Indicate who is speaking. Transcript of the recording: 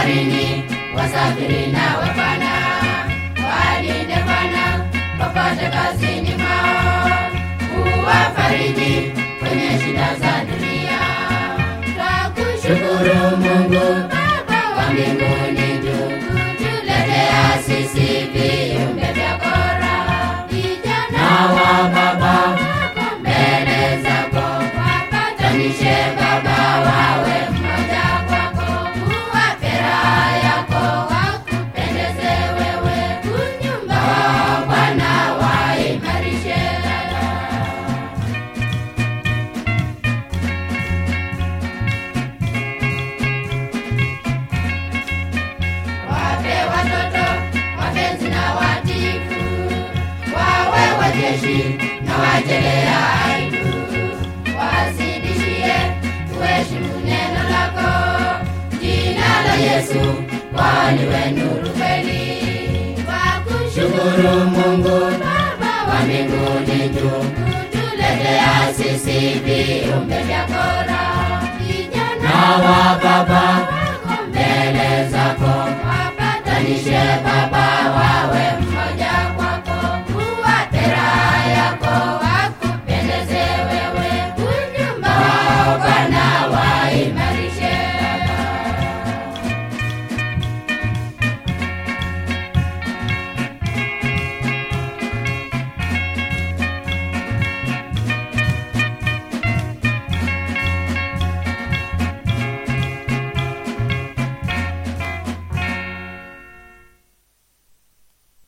Speaker 1: baharini, wasafiri nawe Bwana, walinde Bwana popote kazini mwao, uwafariji kwenye shida za dunia. Twakushukuru Mungu Baba wa mbinguni juu, kutuletea sisi viumbe vyako raha. Vijana wa baba mbele zako, wapatanishe Baba, wawe mmoja kwako, uwape raha yako, wakupendeze wewe, unyumba wao Bwana waimarishe dada. wape watoto wapenzi na watifu, wawe wajeshi na wajelea aibu, wazidishie kuheshimu neno lako. Jina la Yesu waliwe nuru kweli. Wakushukuru Mungu Baba wa mbinguni juu, kutuletea sisi viumbe vyako raha. Vijana wa baba